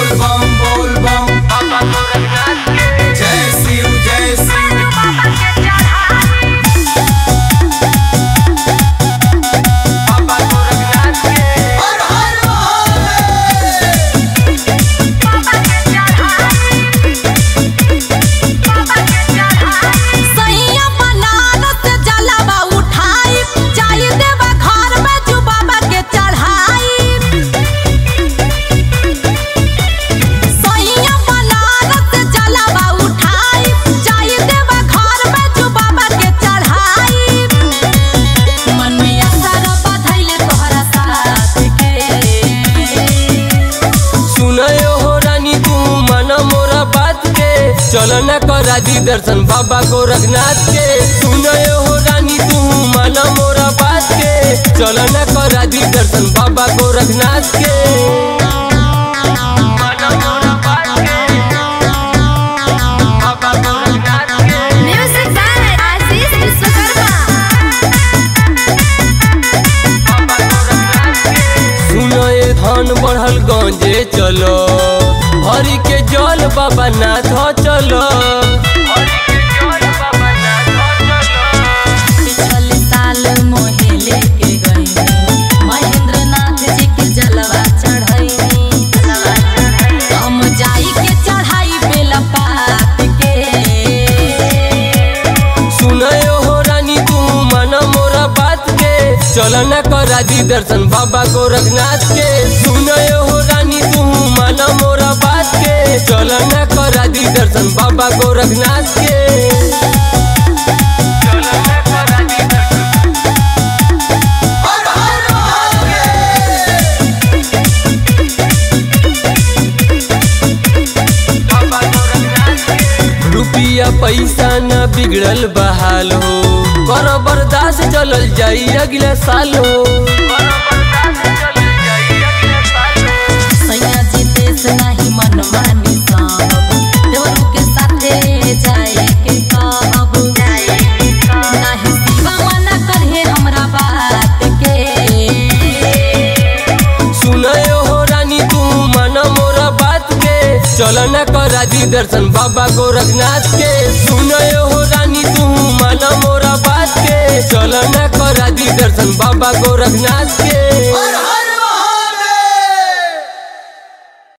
बोल बम बोल बम बाबा गोरखनाथ के जय शिव जय शिव बाबा गोरखनाथ के हर हर महादेव सैया बनारस जलवा उठाई जाई देवा घर में जू बाबा के चढ़ाई सैया बनारस जलवा उठाई जाई देवा घर में जू बाबा के चढ़ाई मन में असर बधैले तोहरा साथ के सुनयो हो रानी तू मन मोरा बात के चल न करा दी दर्शन बाबा गोरखनाथ के सुनयो हो रानी तू मन मोरा बात के चल न करा दी दर्शन बाबा गोरखनाथ के मन मोरा बात के, बाबा गोरखनाथ के। म्यूजिक बाय आशीष विश्वकर्मा सुनो ये धन बढ़ल गंजे चलो हरि के जल बाबा नाथ चलो पिछल साल मोहे लेके गई महेंद्र नाथ जी के जलवा चढ़ैनी हम जाई के चढ़ाई बेला पात के सुनयो हो रानी तू मन मोरा बात के चल न करा दी दर्शन बाबा गोरखनाथ के सुनयो हो रानी तू मन मोरा बात के चल न करा दी दर्शन बाबा गोरखनाथ के चल न करा दी दर्शन हर हर महादेव रुपिया पैसा न बिगड़ल बहाल हो कर बर्दाश्त चलल जाई अगले साल हो सैया जी देश नहीं मन मानी सब देवरू के साथे जाए के कहब नहीं शिवा मना करहे हमरा बात के सुनयो हो रानी तू मन मोरा बात के चल न करा दी दर्शन बाबा गोरखनाथ के सुनयो हो रानी तू मन मोरा बात के चल न करा दी दर्शन बाबा गोरखनाथ के